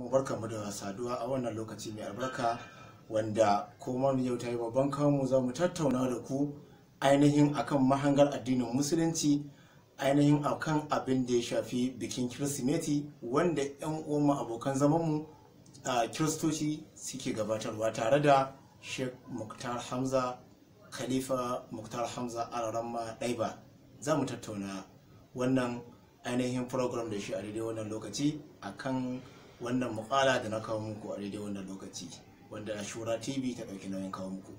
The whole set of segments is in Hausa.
barkanmu da saduwa a wannan lokaci mai albarka wanda kuma yau ta yi babban kamu za mu tattauna da ku ainihin akan mahangar addinin musulunci ainihin akan abin da ya shafi bikin kirsimeti wanda 'yan uwanmu abokan zamanmu a kiristoci suke gabatarwa tare da sheikh muktar hamza khalifa muktar hamza alaramma ɗaiba za mu tattauna wannan ainihin program da shi a daidai wannan lokaci akan wannan mukala da na kawo muku a daidai wannan lokaci wanda shura tv ta ɗauki nauyin kawo muku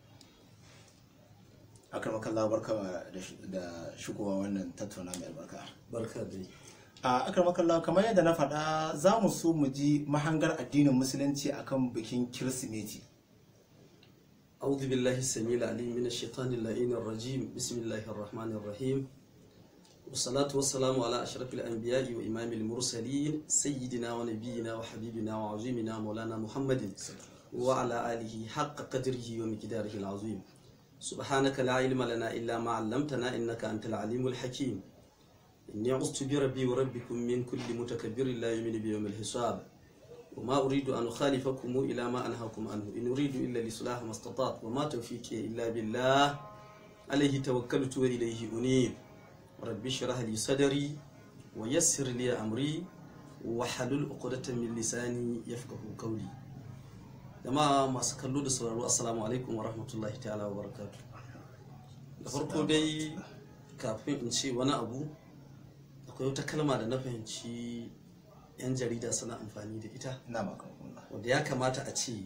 akar makalla barka da shigowa wannan tattauna mai albarka barka dai a akar makalla kamar yadda na faɗa za mu so mu ji mahangar addinin musulunci akan bikin kirsimeti أعوذ بالله السميع العليم من الشيطان اللعين الرجيم بسم الله الرحمن الرحيم والصلاة والسلام على أشرف الأنبياء وإمام المرسلين سيدنا ونبينا وحبيبنا وعظيمنا مولانا محمد وعلى آله حق قدره ومقداره العظيم سبحانك لا علم لنا إلا ما علمتنا إنك أنت العليم الحكيم إني عزت بربي وربكم من كل متكبر لا يؤمن بيوم الحساب وما أريد أن أخالفكم إلى ما أنهاكم عنه إن أريد إلا لصلاح ما استطعت وما توفيقي إلا بالله عليه توكلت وإليه أنيب رب اشرح لي صدري ويسر لي أمري وحلل عقدة من لساني يفقه قولي jama'a masu kallo da sauraro assalamu alaikum wa rahmatullahi ta'ala wa barakatu da farko dai kafin in ce wani abu akwai wata kalma da na fahimci 'yan jarida suna amfani da ita na makamakon wanda ya kamata a ce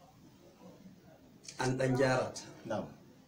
an dan gyara ta na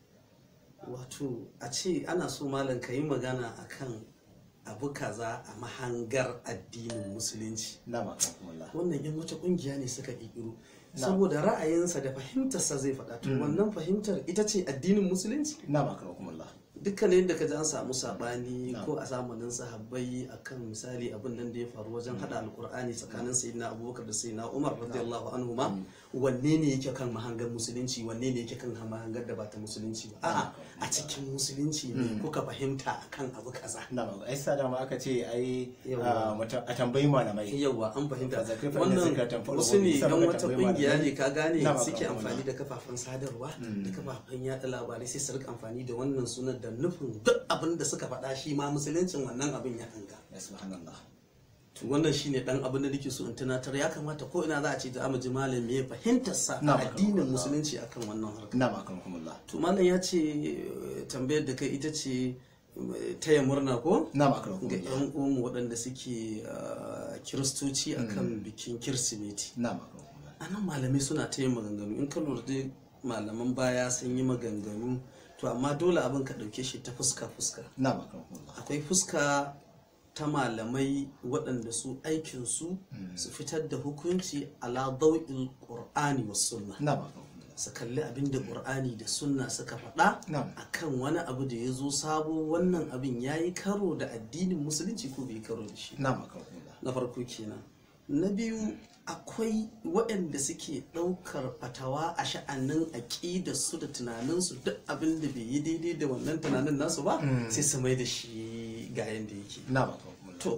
wato a ce ana so malam ka yi magana akan abu kaza a mahangar addinin musulunci na makamakon wannan yan wata kungiya ne suka ƙirƙiro saboda ra'ayinsa da fahimtarsa zai faɗa to wannan fahimtar ita ce addinin musulunci na makamakon dukkanin da ka ji an samu sabani ko a zamanin sahabbai akan misali abin nan da ya faru wajen hada alkur'ani tsakanin sayyidina abubakar da sayyidina umar radiyallahu anhu ma wanne ne yake kan mahangar musulunci wanne ne yake kan mahangar da ba ta musulunci ba a'a a cikin musulunci ne kuka fahimta akan abu kaza na makamakon ai sa dama aka ce ai Yawwa. a tambayi malamai yauwa an fahimta Fa zakir fa wannan inna zakata tanfa'u wasu ne al-mu'minin. dan wata Saboda kungiya tambayi ne ka gane Na, ba suke ka amfani wannan. da kafafen sadarwa da kafafen yada labarai sai su rika amfani da wannan sunan da nufin duk abin da suka faɗa shi ma musuluncin wannan abin ya hanga ya subhanallah to wannan shine dan abin da nake so in tunatar ya kamata ko ina za a ce da amaji malam me fahimtar sa Na, a ba ka addinin wannan. musulunci akan wannan harka na makamakon to malam ya ce eh, tambayar da kai ita ce eh, taya murna ko na ga makamakon 'yan uwanmu waɗanda suke ah, kiristoci akan bikin kirsimeti na makamakon a nan malamai suna ta yin maganganu in ka lura dai malaman baya sun yi maganganu to amma dole abin ka ɗauke shi ta fuska fuska na makamakon akwai fuska ta malamai waɗanda su aikinsu su fitar da hukunci ala dau'il qur'ani was sunna na makamakon su kalli abin da qur'ani da sunna suka faɗa Na'am. akan wani abu da ya zo sabo wannan abin ya yi karo da addinin musulunci ko bai karo da shi na makamakon na farko kenan na biyu akwai waɗanda suke ɗaukar fatawa a sha'anin aƙidarsu da tunaninsu duk abin da bai yi daidai da wannan tunanin nasu ba sai su mai da shi ga yadda yake na makamakon to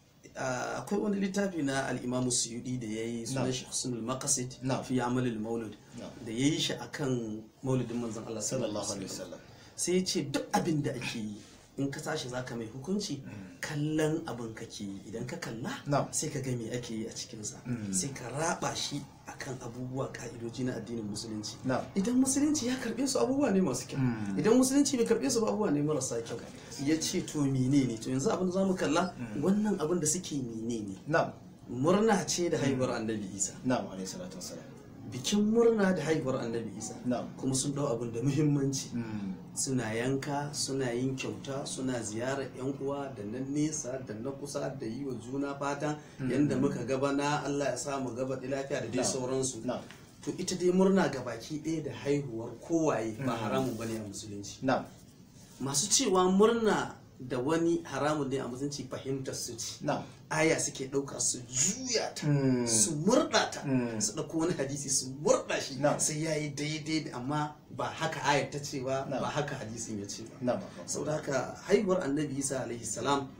ah, akwai wani littafi na al'imamu suyudi da ya yi sunan Na'am. shi husnul maqasid Na'am. fi amalil maulud Na'am. da ya yi shi akan maulidin manzon Allah sallallahu alaihi wasallam sai ya ce duk abin da ake yi in ka tashi zaka mai hukunci kallon abin kake yi idan ka kalla Na'am. sai ka ga me ake yi a cikinsa sai ka raba shi akan abubuwa ka'idoji na addinin musulunci Na'am. idan musulunci ya karbe su abubuwa ne masu kyau idan musulunci bai karbe su ba abubuwa ne marasa kyau ya ce to mene ne to yanzu abin da za mu kalla wannan abin da suke mene ne na murna ce da haihuwar annabi isa na alaihi salatu wassalam bikin murna da haihuwar annabi isa Na'am. kuma sun dau abin da muhimmanci Mm. suna yanka suna yin kyauta suna ziyarar yan uwa da na nesa da na kusa da yi wa juna fatan yadda muka gaba na Allah ya samu gaba da lafiya da dai Na'am. sauransu Na'am. to ita dai murna ga baki ɗaya da haihuwar kowaye ba haramun bane a musulunci na masu cewa murna da wani haramun ne a musulunci fahimtar su ce na aya suke ɗauka su juya ta Mm. su murɗa ta Mm. su ɗauko wani hadisi su murɗa shi Na'am. sai ya yi daidai da amma ba haka ayar ta ce ba Na'am. ba haka hadisin ya ce ba na makamakon saboda haka haihuwar annabi isa alaihi salam na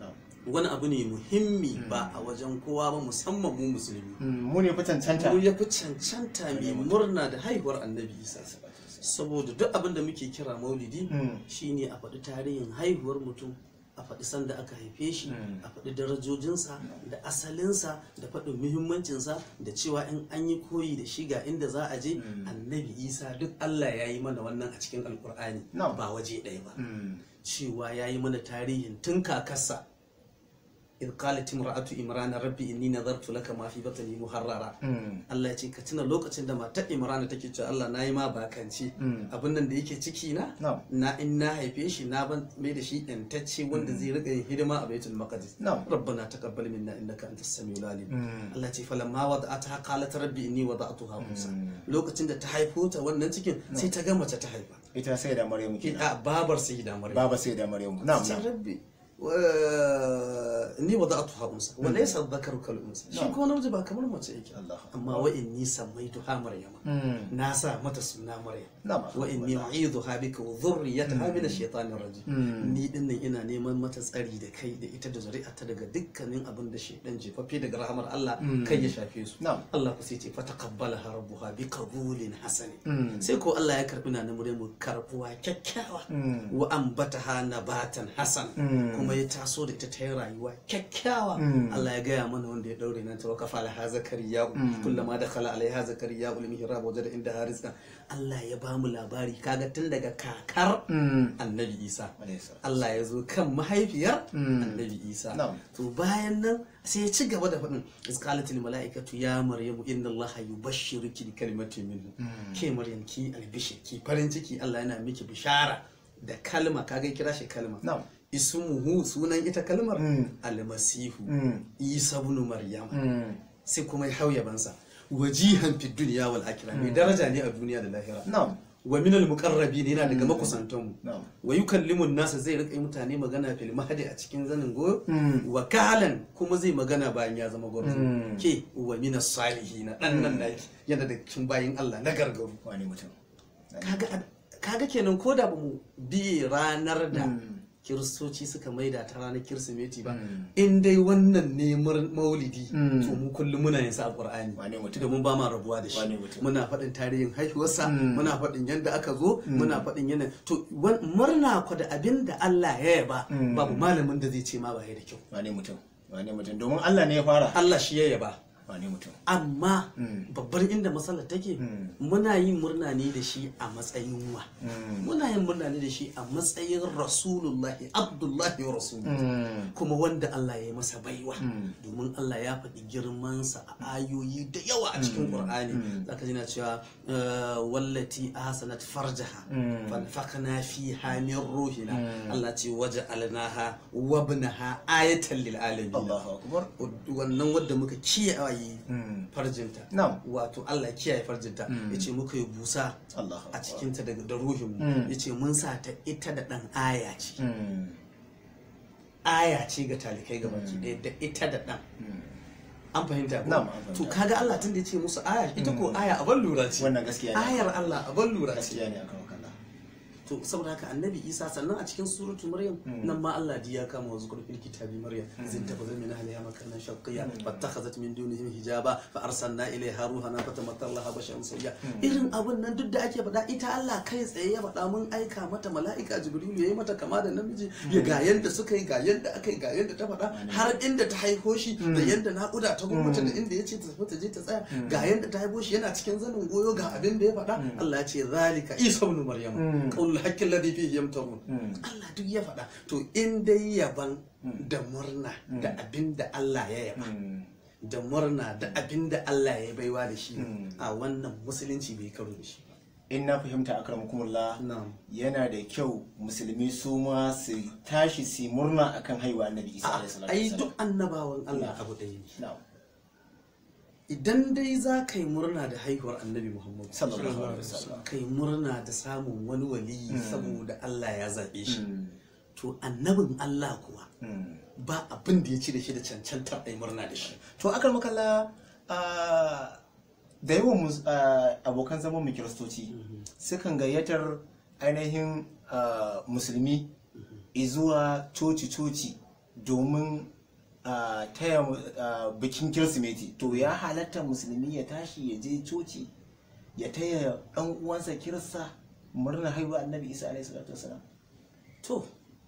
wani abu ne muhimmi ba a wajen kowa ba musamman mu musulmi Mm, mu ne fi cancanta mu ya fi cancanta mai murna da haihuwar annabi isa saboda duk abin da muke kira maulidi Mm. shine a faɗi tarihin haihuwar mutum a faɗi sanda aka haife shi a faɗi darajojinsa da asalinsa da faɗin muhimmancinsa da cewa in an yi koyi da shi ga inda za a je annabi isa duk allah ya yi mana wannan a cikin alkur'ani Na'am. ba waje ɗaya ba Mm, cewa ya yi mana tarihin tun kakarsa in qalat imra'atu imran rabbi inni nadartu laka ma fi batni muharrara mm, Allah ya ce ka tuna lokacin da matar Imran take cewa Allah nayi ma bakanci Mm. abin nan da yake ciki na Na'am. na in na haife shi na ban mai da shi yantacce wanda zai rika yin hidima a baitul maqdis Na'am. rabbana taqabbal minna innaka antas samiul alim Mm. Allah ya ce falamma wada'ataha qalat rabbi inni wada'tuha unsa lokacin da ta haifo ta wannan cikin sai ta ga mace ta haifa ita sai da maryamu kenan a babar sayyida maryam baba sai da maryamu na'am sai na'am rabbi wa- ni wada'tuha unsa wa laysa dhakaru kal unsa shi ko namiji ba kamar mace yake Allah. amma wa inni sammaituha maryama Mm, na sa mata suna maryam na'am wa inni u'idhuha bika wa dhurriyyataha min ash-shaytanir rajim ni din nan ina neman mata tsari da kai da ita da zuri'arta daga dukkanin abin da shaydan jefaffe daga rahamar Allah kai ya shafe su Na'am. Allah ku sai ce fa taqabbalaha rabbuha bi qabulin hasan Mm. sai ko Allah ya karbi na Maryamu karbuwa kyakkyawa Mm. wa ambataha nabatan hasan Mm. kuma ya taso da ita ta yi rayuwa kyakkyawa Mm. Allah ya gaya mana wanda ya daure nan ta wa kafa laha zakariya kullama dakhala alaiha zakariya ul mihrab wajada inda harizqa Allah ya ba mu labari kaga tun daga kakar Mm. annabi Isa Alayhi salam. Allah ya zo kan mahaifiyar Mm. annabi Isa Na'am. to bayan nan sai ya ci gaba da faɗin isqalatil mala'ikatu ya maryamu inna allaha yubashshiruki bi kalimatin minhu ke maryam ki albishir ki farin ciki Allah yana miki bishara da kalma kaga ya kira shi kalma Na'am. ismuhu sunan ita kalmar Mm. almasihu Mm. isa ibn maryam Mm, sai kuma ya hauya bansa wajihan fid dunya wal akhirah mai daraja ne a duniya da lahira na'am wa min al muqarrabin yana daga makusantanmu na'am wa yukallimun nasa zai rika yi mutane magana fil mahdi a cikin zanin goyo Mm. wa kalan kuma zai magana bayan ya zama gwarzo Mm. ke wa min salihin dan nan naki yana da cikin bayin Allah na gargaru wani mutum kaga kaga kenan ko da bamu bi ranar da kiristoci suka maida ta ranar kirsimeti ba in dai wannan ne mur- maulidi Mm. to mu kullum muna yin sa a qur'ani Wane mutum? domin ba ma rabuwa da shi Wane mutum? muna faɗin tarihin haihuwarsa Mm. muna faɗin yadda aka zo muna faɗin yana to wan- murna ku da abin da Allah ya yaba Mm. babu malamin da zai ce ma ba ya da kyau wani mutum wani mutum domin Allah ne ya fara Allah shi ya yaba wani mutum amma Mm. babbar inda matsalar take Mm. muna yin murna ne da shi a matsayin wa Mm. muna yin murna ne da shi a matsayin rasulullahi abdullahi wa rasuluhu Mm. kuma wanda Allah ya yi masa baiwa Mm. domin Allah ya faɗi girmansa a ayoyi da yawa a cikin Qur'ani zaka ji na cewa eh, wallati ahsanat farjaha Mm. fanfakna fiha min ruhina Allah ce waja'alnaha wa ibnaha ayatan lil alamin Allahu akbar wannan wadda muka kiyaye Mm. farjinta Na'am. wato Allah kiyaye farjinta yace muka yi busa Allahu a akbar cikinta daga da ruhin mu Mm. yace mun sa ta ita da dan aya ce Mm. aya ce ga talikai ga baki ɗaya da ita da ɗan an fahimta ko Na'am, an fahimta. to kaga Allah tun da ya ce musu aya ita ko aya abin lura ce Wannan gaskiya ne. ayar Allah abin lura ce gaskiya ne akan wakala to saboda haka annabi Isa sannan a cikin suratul Maryam nan ma Allah ji ya kama wa zukur fil kitabi Maryam zin tabaza min ahliha makanan shaqqiya fattakhazat min dunihim hijaba fa arsalna ilayha ruhana fatamatta laha basharan sayya irin abun nan duk da ake faɗa ita Allah kai tsaye ya faɗa mun aika mata mala'ika Jibril yayi mata kama da namiji ya ga yanda suka yi ga yanda aka yi ga yanda ta faɗa har inda ta haifo shi da yanda naƙuda ta gwamnati da inda ya ce ta tafi ta je ta tsaya ga yanda ta haifo shi yana cikin zanin goyo ga abin da ya faɗa Allah ya ce zalika Isa ibn Maryam qaulul haqqi alladhi fihi yamtarun Allah duk ya faɗa to in dai yaban da murna da abin da Allah ya yaba da murna da abin da Allah ya baiwa da shi a wannan musulunci bai karo da shi ba in na fahimta akramakumullah na'am yana da kyau musulmi su ma su tashi su murna akan haihuwa annabi isa a alaihi salatu ai wasalam. duk annabawan Allah abu ɗaya ne na'am idan dai za ka yi murna da haihuwar annabi muhammadu Sallallahu alaihi wasallam. ka yi murna da samun wani waliyi saboda allah ya zaɓe shi Mm. to annabin allah kuwa Mm. ba abin da ya ci da shi da cancantar a yi murna da shi to akan makalla da yawan mus- ah, abokan zaman mu kiristoci sukan gayyatar ainihin ah, musulmi zuwa coci-coci domin ah, taya mu- ah, bikin kirsimeti to ya halatta musulmi ya tashi ya je coci ya taya ɗan uwansa kirista murnar haihuwa annabi isa alaihi salatu wasalam to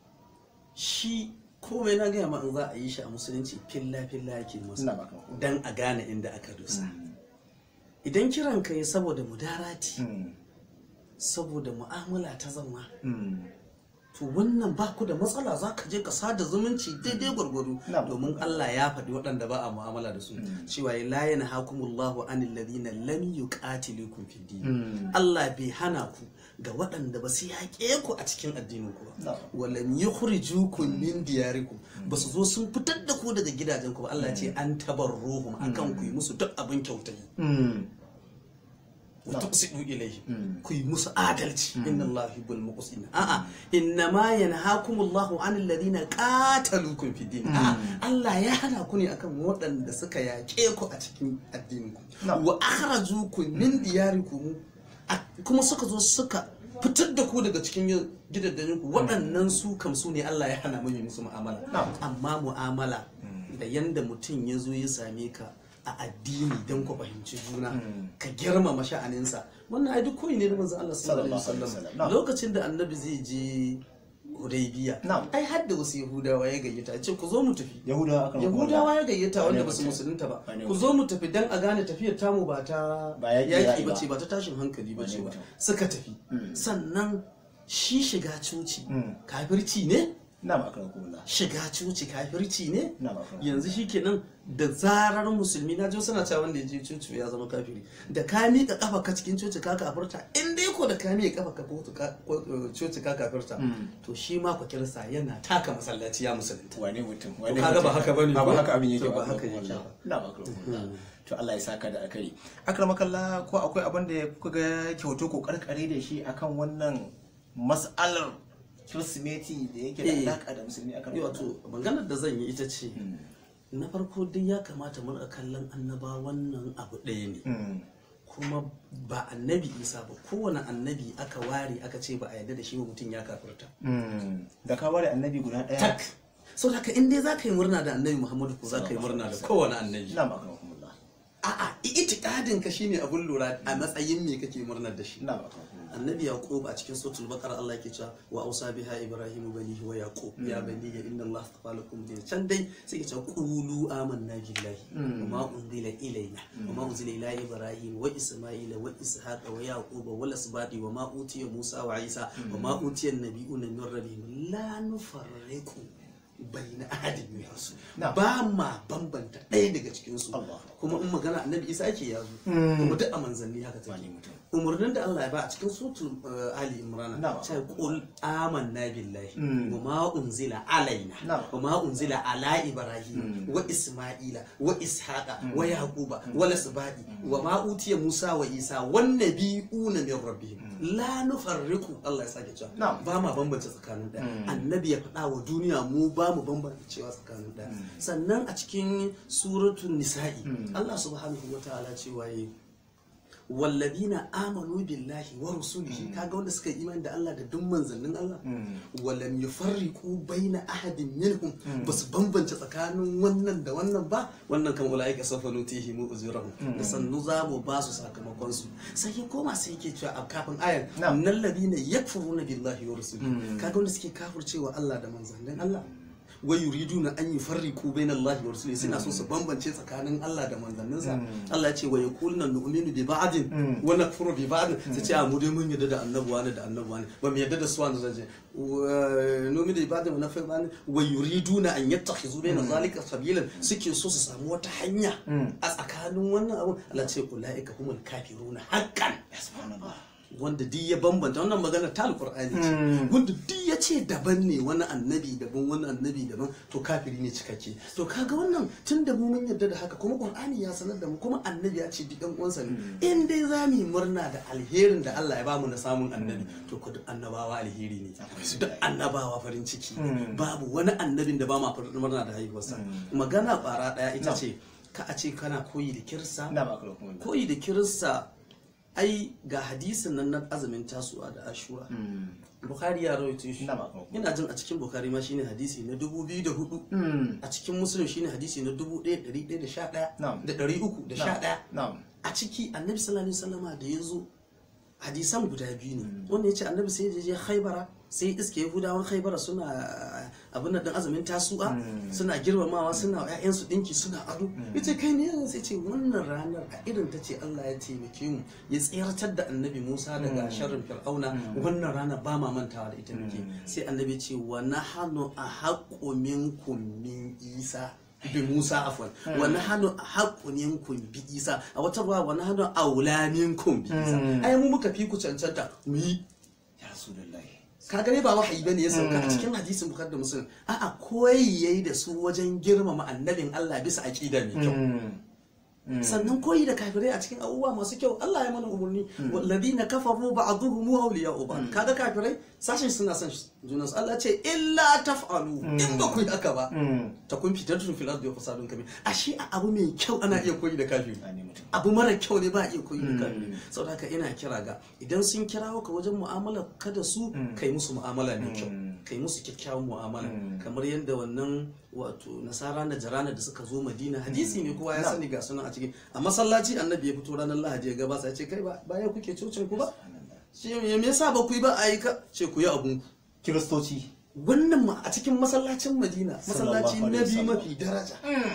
shi komai na gaya ma in za a yi shi a musulunci filla filla yake ina masa baka dan a gane inda aka dosa idan kiran ka yi saboda mudarati Mm, saboda mu'amala ta zama mm, to wannan ba ku da matsala za ka je ka sada zumunci daidai gwargwado Na. domin Allah ya faɗi waɗanda ba a mu'amala da su cewa ya la yana hakumullahu anil ladina lam yuqatilukum fid din mm. Allah bai hana ku ga waɗanda ba su yaƙe ku a cikin addinin ku ba Na. walam yukhrijukum min diyarikum ba su zo sun fitar da ku daga gidajen ku ba Allah ya ce an tabarruhum akan ku yi musu duk abin kyautayi Mm, wa tuqsidu ilayhi Mm. ku yi musu adalci inna Allah yuhibbul muqsitin a'a inna ma yanhaakumullahu 'anil ladina qataluukum fid din a'a Allah ya hana ku ne akan waɗanda suka yaƙe ku a cikin addinin ku Na. wa akhrajukum min diyarikum a- kuma suka zo suka fitar da ku daga cikin gidajen ku waɗannan su kam su ne Allah ya hana mu yi musu mu'amala Na. amma mu'amala da yanda mutum ya zo ya same ka a addini don ku fahimci juna ka girmama sha'aninsa wannan ai duk koyi ne da manzo Allah sallallahu alaihi Sallallahu alaihi wasallam wasallam. lokacin da annabi zai je Hudaybiya Na'am. ai har da wasu Yahudawa ya gayyata ya ce ku zo mu tafi yahudawa aka Yahudawa ya gayyata Wane wanda ba su mutum? musulunta ba Wane ku zo mu tafi dan a gane tafiyar tamu ba ta Ba yaƙi yaƙi yaƙi ba ba. ce ba ta tashin hankali ba Wane ce ba mutum? suka tafi sannan shi shiga coci Mm. kafirci ne na ba aka kuma shiga coci kafirci ne na ba aka yanzu shikenan da zarar musulmi na ji suna cewa wanda ya je coci ya zama kafiri da ka miƙa kafa ka cikin coci ka kafirta in dai ko da ka miƙa kafa ka kotu ka- ko- eh, coci ka kafirta to shi ma ku kirsa yana taka masallaci ya musulunta wane mutum To wane kaga ba mutum? haka bane ba ko? haka abin yake To ba ba haka yake ba. na ba aka to Allah ya saka da akari akramakalla ko akwai abin da kuka ga kyautu ko karkare da shi akan wannan mas'alar kirsimeti da yake da Eh. alaka da musulmi akan Yi wato maganar da zan yi ita ce na farko dai ya kamata mu rika kallon annaba wannan abu ɗaya ne Mm. kuma ba annabi isa ba kowane annabi aka ware aka ce ba a yarda da shi ba mutum ya kafirta Mm. da ka ware annabi guda daya tak sau da in dai za ka yi murna da annabi muhammadu ko za ka yi murna da kowane annabi na ba aka kuma a'a itikadin ka shine abun lura a matsayin me kake murnar da shi na ba aka annabi yaqub a cikin suratul baqara Allah yake cewa wa ausa biha ibrahim banihi wa yaqub ya bani ya inna Allah astafa lakum din can dai sai yake cewa qulu amanna billahi wa ma unzila ilayna wa ma unzila ila ibrahim wa isma'ila wa ishaqa wa yaquba wa lasbati wa ma utiya musa wa isa wa ma utiya an-nabiyuna min rabbihim la nufarriqu bayna ahadin min rusul Na'am. ba ma bambanta ɗaya daga cikin su Allah. kuma in magana annabi isa ake yazo kuma duk a manzanni haka take Wani mutum. umarnin da Allah ya ba a cikin sutu Ali Imran Na'am. sai qul amanna billahi Mm. wa ma unzila alaina Na'am. wa ma unzila ala ibrahim wa isma'ila wa ishaqa wa yaquba wa lasbadi wa ma utiya musa wa isa wan nabiyuna min rabbihim la nufarriqu Allah ya sake cewa Na'am. ba ma bambanta tsakanin daya annabi ya faɗa wa duniya mu ba mu bambanta cewa tsakanin daya sannan a cikin suratul nisa'i Allah subhanahu wa ta'ala cewa yi walladina amanu billahi wa rusulihi kaga wanda suka yi imani da Allah da duk manzannin Allah walam yufarriqu baina ahadin minhum basu bambance tsakanin wannan da wannan ba wannan kan ulaika sawfa nutihi mu uzurahum da sannu za mu ba su sakamakon su sai ya koma sai yake cewa a kafin ayan Na'am. nan ladina yakfuruna billahi wa rusulihi kaga wanda suke kafircewa Allah da manzannin Allah wa yuriduna an yufarriqu baina Allah wa rasulihi suna so su bambance tsakanin Allah da manzanninsa Allah ya ce wa yaquluna nu'minu bi ba'din wa nakfuru bi ba'din sai ce a mu dai mun yarda da annabi wani da annabi wani ba mu yarda da su wani zaje nu'minu bi ba'din wa nakfuru bi ba'din wa yuriduna an yattakhizu baina zalika sabilan suke so su samu wata hanya a tsakanin wannan abu Allah ya ce ulaika humul kafiruna haqqan subhanallah wanda duk ya bambanta wannan magana ta alkur'ani ce wanda duk ya ce daban ne wani annabi daban wani annabi daban to kafiri ne cikakke to kaga wannan tun da mu mun yarda da haka kuma qur'ani ya sanar da mu kuma annabi ya ce duk ɗan uwansa ne in dai za mu yi murna da alherin da Allah ya bamu na samun annabi to ko duk annabawa alheri ne duk annabawa farin ciki babu wani annabin da ba ma farin murna da haihuwarsa magana bara daya ita ce ka a ce kana koyi da kirsa na ba aka kuma koyi da kirista ai ga hadisin nan na azumin tasu'a da ashura bukhari ya rawaito shi Ina ba kuma. ina jin a cikin bukhari ma shine hadisi na 2004 Mm. a cikin muslim shine hadisi na 1111 Na'am. da 311 Na'am. a ciki annabi sallallahu alaihi wasallama da ya zo hadisan guda biyu ne wanda ya ce annabi sai ya je haibara sai iske yahudawan haibara suna abin da azumin tasu'a suna girmamawa suna wa 'ya'yansu dinki suna ado ya ce kai ne sai ce wannan ranar a irin ta ce allah ya taimake mu ya tseratar da annabi musa daga sharrin fir'auna wannan rana ba ma mantawa da ita muke sai annabi ya ce wa nahanu a haƙƙo minkum min isa bi Musa afwan wa nahnu haqqun minkum bi Isa a wata ruwa wa nahnu aula minkum bi Isa ai mu muka fi ku cancanta mu yi Ya Rasulullahi. ka gane ba wahayi bane ya sauka a cikin hadisin Bukhari da Muslim a'a koyi yayi da su wajen girmama annabin Allah bisa aqida mai kyau sannan koyi da kafirai a cikin abubuwa masu kyau Allah ya mana umarni walladina kafaru ba'dhuhum awliya'u ba'd kaga kafirai sashin suna son junansu Allah ce illa taf'alu in ba ku yi haka ba ta kun fitar tun fil ardi wa fasadun kabir ashe a abu mai kyau ana iya koyi da kafiri Wane mutum. abu mara kyau ne ba a iya koyi da kafiri saboda haka ina kira ga idan sun kirawo ka wajen mu'amala ka da su kai musu mu'amala mai kyau kai musu kyakkyawan mu'amala kamar yadda wannan wato nasara na jarana da suka zo madina hadisi ne kowa ya sani ga sunan a cikin a masallaci annabi ya fito ranar lahadi ya gabasa ya ce kai ba bayan kuke cocin ku ba shi me yasa ba ku yi ba a yi ka ce ku yi abun ku Kiristoci. wannan ma a cikin masallacin madina masallaci Sallallahu na alaihi biyu wasallam. mafi daraja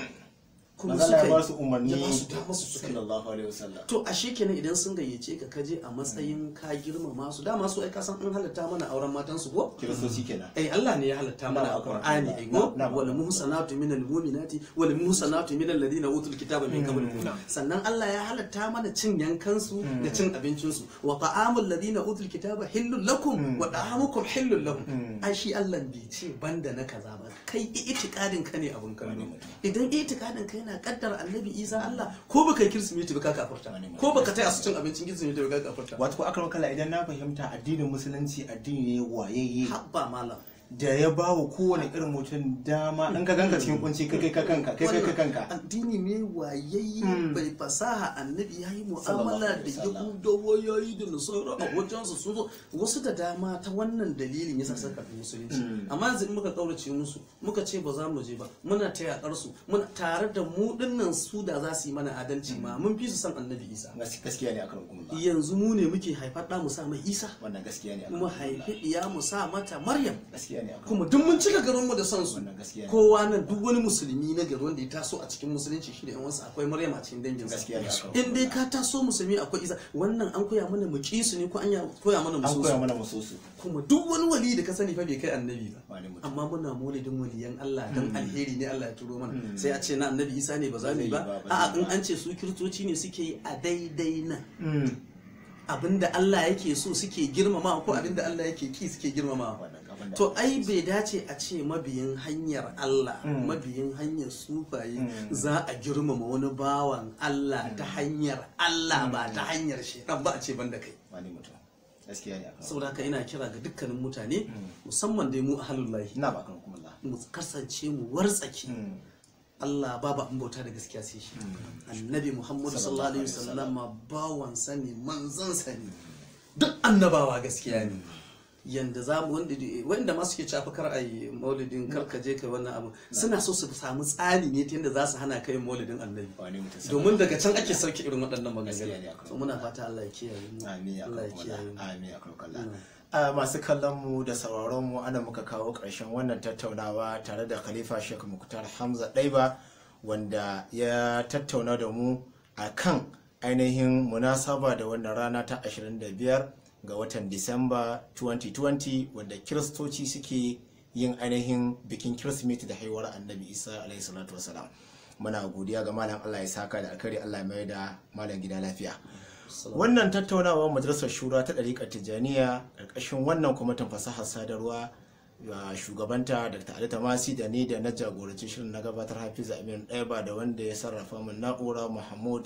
kuma Manzo Allah suka ya yi ba su umarni. ya ba su dama su suka yi Sallallahu alaihi wasallam. to a kenan idan sun gayyace ka kaje a matsayin ka girmama su dama su ai ka san an halatta mana auren matan su ko Kiristoci kenan. ai Allah ne ya halatta mana a Na'am, Qur'ani na'am, ai go na'am. wal muhsanatu minal mu'minati wal muhsanatu minal ladina utul kitaba min qablikum sannan Allah ya halatta mana cin yankan su da cin abincin su wa ta'amul ladina utul kitaba hillul lakum wa ta'amukum hillul lahum ai shi Allah bai ce banda na kaza ba kai itikadin ka ne abun kallo idan itikadin ka yana kaddara annabi Isa Allah ko baka yi kirsimeti ba ka kafirta ko baka taya su cin abincin kirsimeti ba ka kafirta Wato ko akaron kala idan na fahimta addinin musulunci addini ne wayayye habba malam da ya ba wa kowane irin mutum dama in ka ganka cikin kunci kai kai ka kanka kai kai ka kanka. addini ne wayayye bai fasaha annabi ya yi Sallallahu mu'amala da alaihi wasallam. yahudawa ya yi da nasara a wajensu sun zo wasu da dama ta wannan dalilin yasa suka karɓi musulunci amma yanzu in muka kaurace musu muka ce ba za mu je ba muna ta yakar su muna tare da mu dinnan su da za su yi mana adalci ma mun fi su san annabi isa Gas- Gaskiya ne akaron kuma. yanzu mu ne muke haifar da mu sa mai isa Wannan gaskiya ne mu akaron haifi iya mu sa mata maryam Gaskiya ne akaron kuma duk mun cika garinmu da son su Wannan gaskiya ne. kowa nan duk wani musulmi na gari wanda ya taso a cikin musulunci shi da yan wasu akwai maryam a cikin dangin sa Gaskiya ne akwai. in dai ka taso musulmi akwai isa wannan an koya mana mu ki su ne ko an ya- koya mana mu An so koya su mana musosu. kuma duk wani wali da ka sani fa bai kai annabi ba Wani mutum. amma muna maulidin waliyan Allah dan alheri ne Allah ya turo mana sai a ce na annabi Isa ne ba za mu yi ba Ba zai yi ba, ba a'a zai yi in ba. an ce su kiristoci ne suke yi a daidai nan Mm. abinda Allah yake so suke girmama ko abinda Allah yake ki suke girmama Wannan abin da- to ai bai dace a ce mabiyin hanyar Allah mabiyin hanyar sufaye za a girmama wani bawan Allah ta hanyar Allah ba ta hanyar shaitan ba a ce banda kai Wani mutum. Gaskiya ne akaron. saboda haka ina kira ga dukkanin mutane musamman dai mu ahalullahi Ina ba akaron kuma Allah. mu kasance mu wartsake Mm. Allah babu an bauta da gaskiya sai shi annabi Muhammadu sallallahu alaihi wasallam bawan sani manzon sani duk annabawa gaskiya ne yanda za mu wanda wanda ma suke cafa kar ayi maulidin kar ka je kai wannan abu suna so su samu tsari ne ta yanda za su hana kai maulidin annabi Wani mutum. domin daga can ake sauke irin waɗannan Gaskiya ne maganganu akwai. so muna fata Allah ya kiyaye mu Amin ya Allah ya kawo kiyaye mu Amin ya kawo kalla. A masu kallon mu da sauraron mu ana muka kawo ƙarshen wannan tattaunawa tare da Khalifa Sheikh Muktar Hamza Daiba wanda ya tattauna da mu a kan ainihin munasaba da wannan rana ta 25 ga watan Disamba 2020 wanda Kiristoci suke yin ainihin bikin Kirsimeti da haihuwar Annabi Isa alaihi salatu wasalam. Muna godiya ga Malam Allah ya saka da alkhairi Allah ya mai da Malam gida lafiya. wannan tattaunawa majalisar shura ta ɗariƙar tijjaniya ƙarƙashin wannan kwamitin fasahar sadarwa ga shugabanta dr ali tamasi da ni da na jagoranci shirin na gabatar hafiza amin ɗaiba da wanda ya sarrafa min na'ura mahmud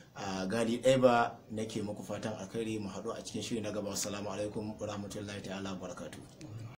a gali ɗaiba nake muku fatan alkhairi mu haɗu a cikin shiri na gaba assalamu alaikum wa rahmatullahi ta'ala wa barakatuh